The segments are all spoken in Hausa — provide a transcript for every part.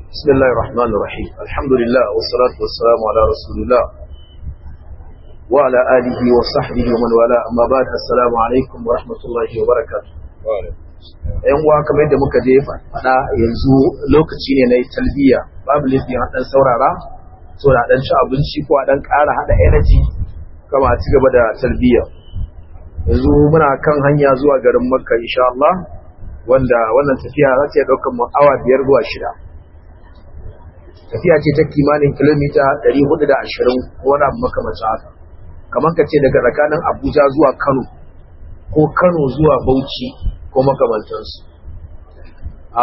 بسم الله الرحمن الرحيم الحمد لله والصلاة والسلام على رسول الله وعلى آله وصحبه ومن والاه أما بعد السلام عليكم ورحمة الله وبركاته ‘yan uwa kamar yadda muka je faɗa yanzu lokaci ne na talbiya babu laifin a ɗan saurara so da ɗan ci abinci ko a ɗan ƙara haɗa energy kama a ci gaba da talbiya yanzu muna kan hanya zuwa garin makka insha Allah wanda wannan tafiya za ta iya ɗaukar mu awa biyar zuwa shida tafiya ce ta kimanin kilomita 420 ko wani abu makamacin haka kamar ka ce daga tsakanin abuja zuwa kano ko kano zuwa bauchi ko makamantansu a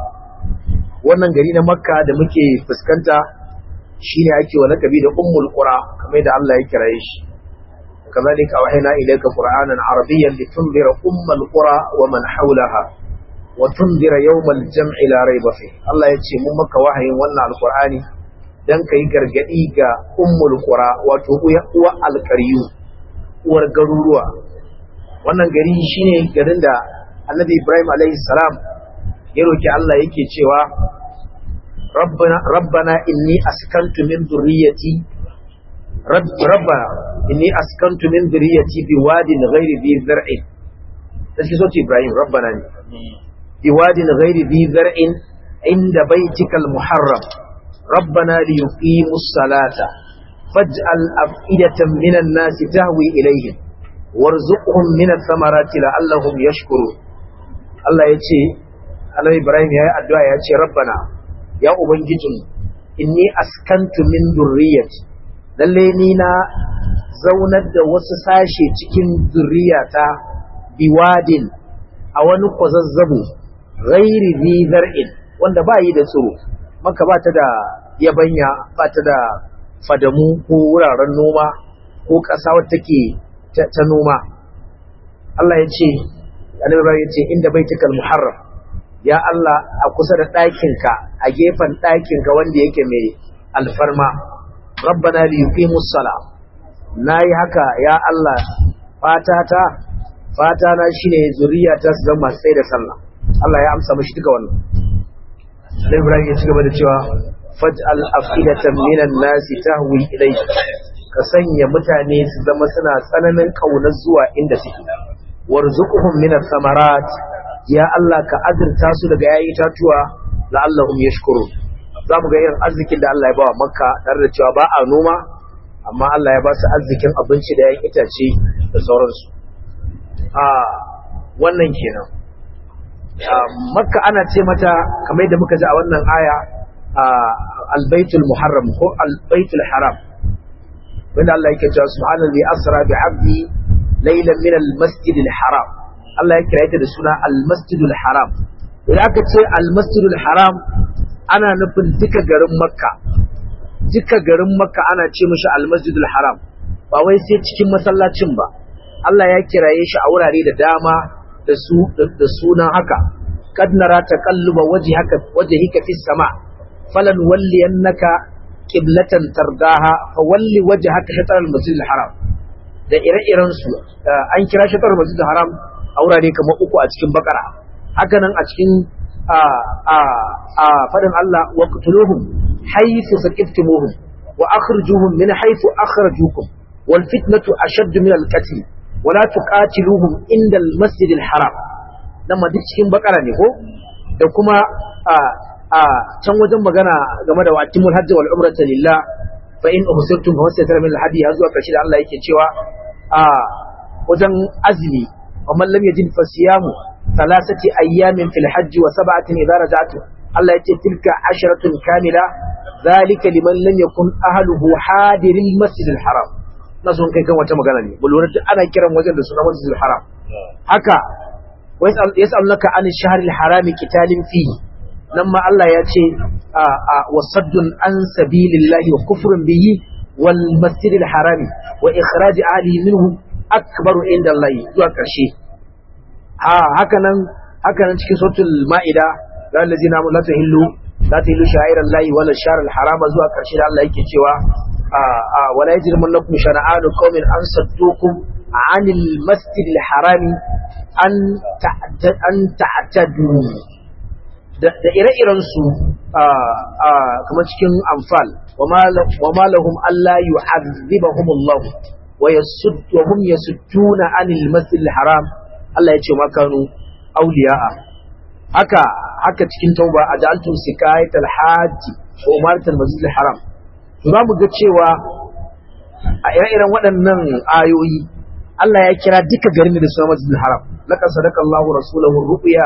wannan gari na makka da muke fuskanta shine ake wa lakabi da ummul qura kamar da Allah ya kiraye shi كذلك أوحينا إليك قرآنا عربيا لتنذر أم القرى ومن حولها وتنذر يوم الجمع لا ريب فيه الله يتشي ممك وحي وانا القرآن dan kai gargadi ga ummul qura wato uwa alqariyu uwar garuruwa wannan gari shine garin da annabi Ibrahim alaihi salam ya roki Allah yake cewa rabbana rabbana inni askantu min dhurriyyati rabbana inni askantu min dhurriyyati biwadin ghairi dhi zar'in sai so Ibrahim rabbana ne biwadin ghairi dhi zar'in inda baitikal muharram rabbana liyuqimus salata faj'al af'idatan minan nasi tahwi ilayhim warzuqhum min ath-thamarati la'allahum yashkurun Allah yace Allah Ibrahim yayi addu'a yace rabbana ya ubangijin inni askantu min dhurriyyati lalle ni na zaunar da wasu sashe cikin zuriyata biwadin a wani kwazazzabo ghairi zi zar'in wanda ba yi da tsoro maka ba ta da yabanya ba ta da fadamu ko wuraren noma ko ƙasa wadda take ta noma Allah ya ce annabi ya ce inda baitukal muharram ya Allah a kusa da ɗakinka a gefen ɗakinka wanda yake mai alfarma rabbana li yuqimus sala nayi haka ya Allah fata ta fata na shine zuriya ta su zama sai da sallah Allah ya amsa mishi duka wannan sai Ibrahim ya ci gaba da cewa faj'al afidatan minan nasi tahwi ilayhi ka sanya mutane su zama suna tsananin kaunar zuwa inda suke warzuquhum minas samarat ya Allah ka azurta su daga yayi tatuwa la'allahum yashkurun za mu ga irin arzikin da Allah ya bawa makka tare da cewa ba a noma amma Allah ya ba su arzikin abinci da yayin itace da sauransu a wannan kenan makka ana ce mata kamar yadda muka ji a wannan aya albaitul muharram ko albaitul haram wanda Allah yake cewa subhanallahi asra bi 'abdi laylan min al-masjidil haram Allah ya kira ta da suna al-masjidul haram idan aka ce al-masjidul haram ana nufin duka garin makka duka garin makka ana ce mishi almasjidul haram ba wai sai cikin masallacin ba Allah ya kiraye shi a wurare da dama da su da sunan haka kad nara taqalluba wajhaka wajhika fis sama falan walliyannaka qiblatan tardaha fa walli wajhaka shatr almasjidil haram da ire-iren su an kira shatr almasjidil haram a wurare kamar uku a cikin bakara haka nan a cikin a fadin Allah wa qtuluhum haythu saqiftumuhum wa akhrijuhum min haythu akhrajukum wal fitnatu ashadd min al qatl wa la tuqatiluhum inda al masjid al haram nan ma duk cikin bakara ne ko da kuma a can wajen magana game da watimul hajji wal umrata lillah fa in uhsirtum fa wasatara min al hadi har zuwa karshe da Allah yake cewa a wajen azmi wa man lam yajid fasiyamu ثلاثة أيام في الحج وسبعة إذا رجعت الله يتي تلك عشرة كاملة ذلك لمن لم يكن أهله حاضر المسجد الحرام نظن كي كان وتم غناني بلورة أنا كرم وجد سنة مسجد الحرام هكا ويسأل يسأل لك عن الشهر الحرام قتال فيه لما الله يتي وصد عن سبيل الله وكفر به والمسجد الحرام وإخراج أهله منه أكبر عند الله ذو كرشي a hakanan hakanan cikin suratul maida ga allazina la tahillu la tahillu sha'iran lahi wala shahr al harama zuwa karshe da Allah yake cewa a a wala yajrimannakum shana'anu qaumin an saddukum anil masjidil harami an an ta'tadu da ire-iren su kamar cikin amfal wa ma lahum alla yu'adhibahum Allah wa yasud wa hum yasudduna anil masjidil haram Allah ya ce ma kanu awliya'a haka haka cikin tauba aj'altum sikayatal hajj wa umaratul masjidil haram to za mu ga cewa a ire-iren waɗannan ayoyi Allah ya kira duka garin da suna masjidil haram laqad sadaqa Allahu rasulahu ru'ya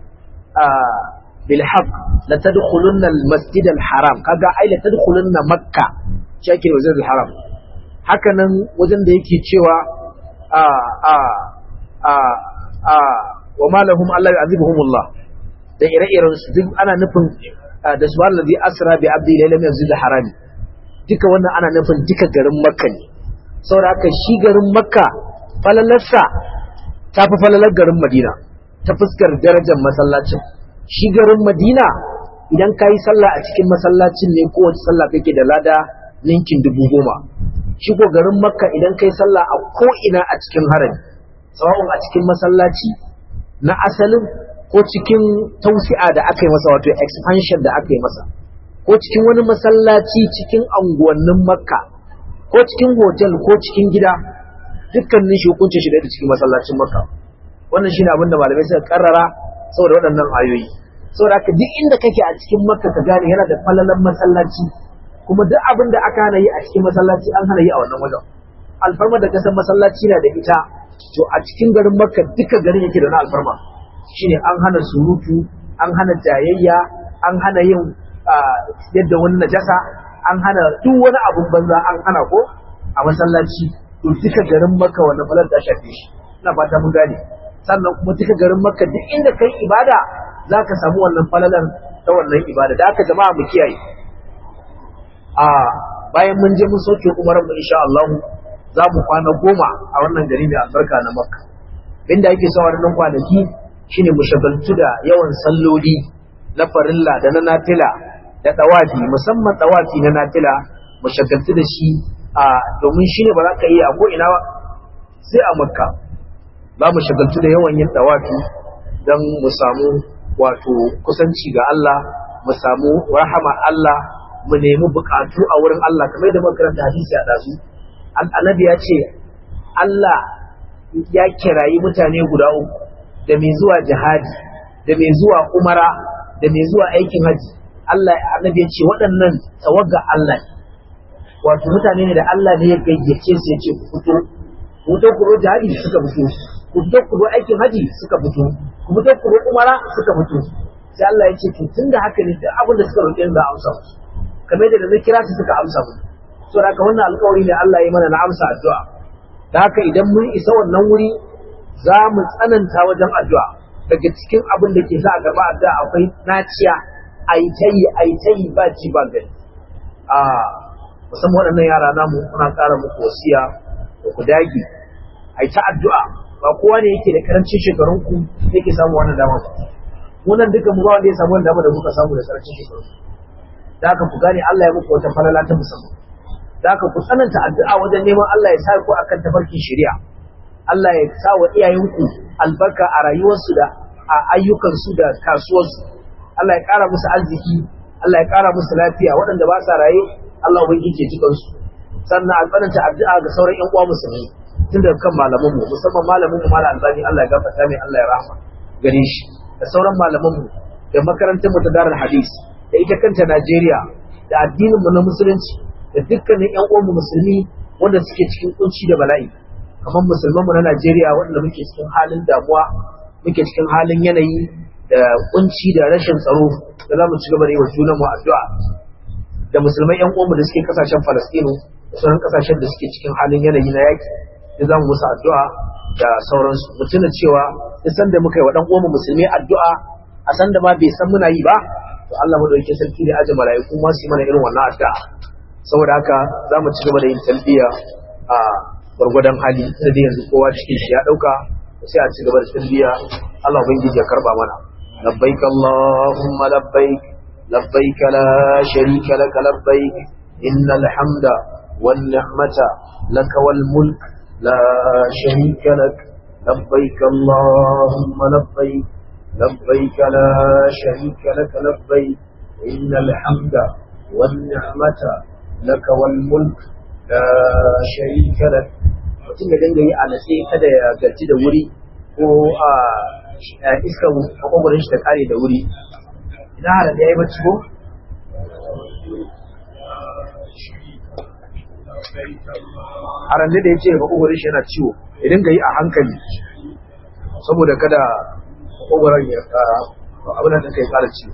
bil haqq la tadkhulunna al masjid al haram kaga ai la tadkhulunna makka shi ake masjid al haram haka nan wajen da yake cewa a a a a wa ma lahum alla yu'adhibuhum Allah da ire-iren su duk ana nufin da subhanallazi asra bi abdi layla min masjid al haram duka wannan ana nufin duka garin makka ne saboda haka shi garin makka falalarsa ta fi falalar garin madina ta fuskar darajar masallacin shi garin madina idan ka yi sallah a cikin masallacin ne kowace sallah kake da lada ninkin dubu goma shi ko garin makka idan ka yi sallah a ko'ina a cikin harami tsawon a cikin masallaci na asalin ko cikin tausi'a da aka yi masa wato expansion da aka yi masa ko cikin wani masallaci cikin anguwannin makka ko cikin hotel ko cikin gida dukkanin shi hukuncin shi da cikin masallacin makka wannan shine abin da malamai suka karrara saboda waɗannan ayoyi saboda haka duk inda kake a cikin makka ka gane yana da falalan masallaci kuma duk abin da aka hana yi a cikin masallaci an hana yi a wannan wajen alfarma da kasan masallaci na da ita to a cikin garin makka duka garin yake da na alfarma shine an hana surutu an hana jayayya an hana yin yadda wani najasa an hana duk wani abun banza an hana ko a masallaci to duka garin maka wannan falar ta shafe shi ina fata mun gane sannan kuma duka garin maka duk inda kai ibada za ka samu wannan falalar ta wannan ibada da aka jama'a mu kiyaye a bayan mun je mun soke umaran mu insha Allah za mu kwana goma a wannan gari mai albarka na makka inda yake sa wannan kwanaki shine mu shagaltu da yawan salloli na farilla da na nafila da dawafi musamman dawafi na nafila mu shagaltu da shi a domin shine ba za ka yi a ko ina ba sai a makka za mu shagaltu da yawan yin dawafi don mu samu wato kusanci ga Allah mu samu rahama Allah mu nemi bukatu a wurin Allah kamar da makaranta hadisi a dazu annabi ya ce Allah ya kirayi mutane guda uku da mai zuwa jihadi da mai zuwa umara da mai zuwa aikin haji Allah annabi ya ce waɗannan tawaga Allah wato mutane ne da Allah ne ya gayyace su ya ce ku fito ku fito ku jihadi suka fito ku fito ku aikin haji suka fito ku fito ku umara suka fito sai Allah ya ce to tunda haka ne duk abin da suka roƙe za a amsa musu kamar da na kira su suka amsa mu so da wannan alƙawari ne Allah ya mana na amsa addu'a da haka idan mun isa wannan wuri za mu tsananta wajen addu'a daga cikin abin da ke sa a gaba addu'a akwai naciya a yi ta yi a yi ta yi ba ci ba gani a musamman waɗannan yara namu muna ƙara muku wasiya da ku dage a yi ta addu'a ba kowa ne yake da karancin shekarun ku yake samu wannan dama ba munan duka mu ba wanda ya samu wannan dama da muka samu da karancin shekarun da haka ku gane Allah ya muku wata falala ta musamman da haka ku tsananta addu'a wajen neman Allah ya sa ku akan tafarkin shari'a Allah ya sa wa iyayenku albarka a rayuwarsu da a ayyukansu da kasuwarsu Allah ya ƙara musu arziki Allah ya ƙara musu lafiya waɗanda ba sa raye Allah ubangiji ya jikan su sannan a tsananta addu'a ga sauran ƴan uwa musulmi tun daga kan malaman mu musamman malamin mu malam albani Allah ya gafarta mai Allah ya rahama gare shi da sauran malaman mu da makarantar mu ta darul hadis da ita kanta Najeriya da addinin mu na musulunci da dukkanin ƴan uwan mu musulmi wanda suke cikin kunci da bala'i kamar musulman mu na Najeriya wanda muke cikin halin damuwa muke cikin halin yanayi da kunci da rashin tsaro da za mu ci gaba da yi wa junanmu addu'a da musulmai yan uwanmu da suke kasashen Falastinu da sauran kasashen da suke cikin halin yanayi na yaki da za mu musu addu'a da sauransu mu tuna cewa duk san da muka yi wa dan uwanmu musulmi addu'a a san da ma bai san muna yi ba to Allah madaukakin sarki da aje mala'iku ma su yi mana irin wannan addu'a saboda haka za mu ci gaba da yin talbiya a gwargwadon hali sai dai yanzu kowa cikin shi ya dauka sai a ci gaba da talbiya Allah ubangiji ya karba mana labbaik allahumma labbaik labbaik la sharika lak labbaik innal hamda wan ni'mata lak wal mulk la sharika lak labbaik allahumma labbaik labbaik la sharika lak labbaik إن الحمد والنعمة لك والملك لا شريك لك mutum ya dinga yi a natse kada ya gaji da wuri ko a iska makwagwarin shi ta kare da wuri idan halar ya yi bacci ko haram da ya ce makwagwarin shi yana ciwo ya dinga yi a hankali saboda kada makwagwarin ya kara abin da kai kara ciwo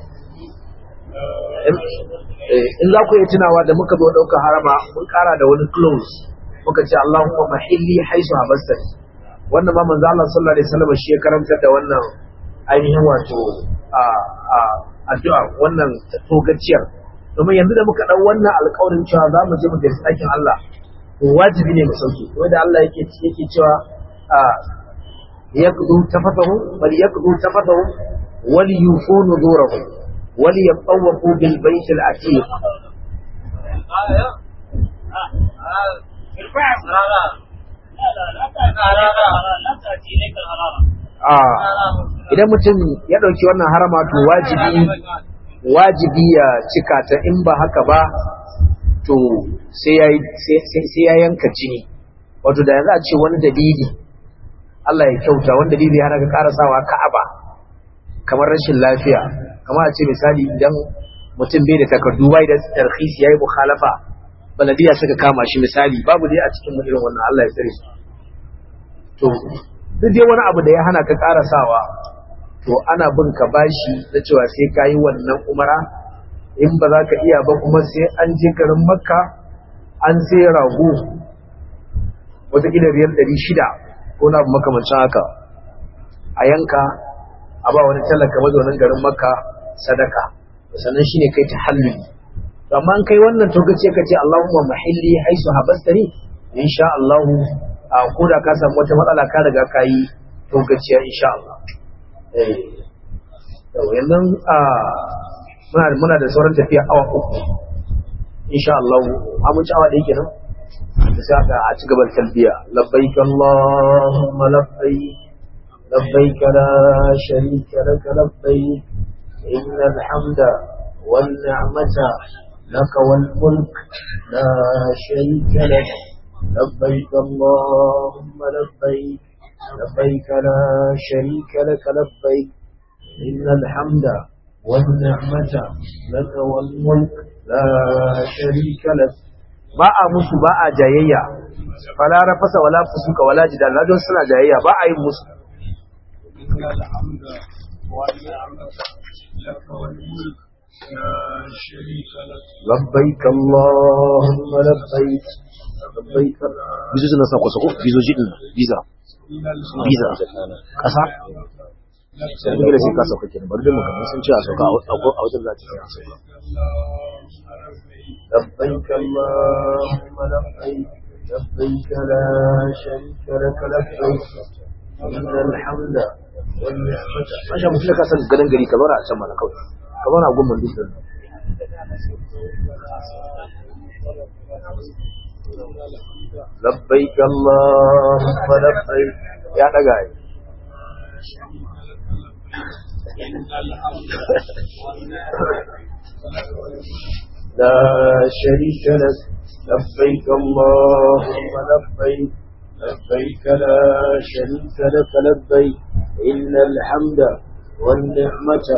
in za ku yi tunawa da muka zo ɗaukar harama mun kara da wani close muka ce Allahumma mahilli haisu habastani wannan ma manzo Allah sallallahu alaihi wasallam shi ya karantar da wannan ainihin wato a a addu'a wannan togaciyar domin yanzu da muka dau wannan alƙawarin cewa za mu je mu gaisa ɗakin Allah to wajibi ne mu sauke wanda Allah yake yake cewa a yaqdu tafatahu bal yaqdu tafatahu wal yufu nuzurahu wal yatawafu bil bayt al atiq idan mutum ya ɗauki wannan harama to wajibi wajibi ya cika ta in ba haka ba to sai ya yanka jini wato da yanzu a ce wani dalili Allah ya kyauta wani dalili hana ka karasawa ka'aba kamar rashin lafiya kamar a ce misali idan mutum bai da takardu bai da tarhisi yayi mukhalafa baladiya suka kama shi misali babu dai a cikin irin wannan Allah ya tsare su to duk dai wani abu da ya hana ka karasawa to ana bin ka bashi na cewa sai ka yi wannan umara in ba za ka iya ba kuma sai an je garin makka an sai rago wataƙila riyar ɗari shida ko na makamancin haka a yanka a ba wani talaka mazaunin garin makka sadaka sannan shine kai ta halluli amma an kai wannan to kace kace Allahumma mahilli haisu habastani insha Allah a koda ka samu wata matsala ka riga ka yi to gaciya insha Allah eh yanzu a muna muna da sauran tafiya awa uku insha Allah mun ci awa ɗaya kenan da sai aka a ci gaban talbiya labbaik Allahumma labbaik labbaik la sharika lak labbaik innal hamda wan ni'mata لك والملك لا شريك لك لبيك اللهم لبيك لبيك لا شريك لك لبيك إن الحمد والنعمة لك والملك لا شريك لك ba a musu ba a jayayya fala rafasa wala fusuka wala jidal na don suna jayayya ba a yin musu لبيك اللهم لبيك لبيك bizu suna sa kwasa ko bizoji din visa visa kasa sai da sai ka sauka kenan bari da muka sun ce a sauka a wajen za ta sauka لبيك اللهم لبيك لبيك لا شريك لك لبيك إن الحمد والنعمة ما شاء الله ka san gadan gari ka zauna a can mana kawai ka zauna a gumman duk لبيك اللهم لبيك يا دغاي لا شريك لك لبيك اللهم لبيك لبيك لا شريك لك لبيك إن الحمد والنعمة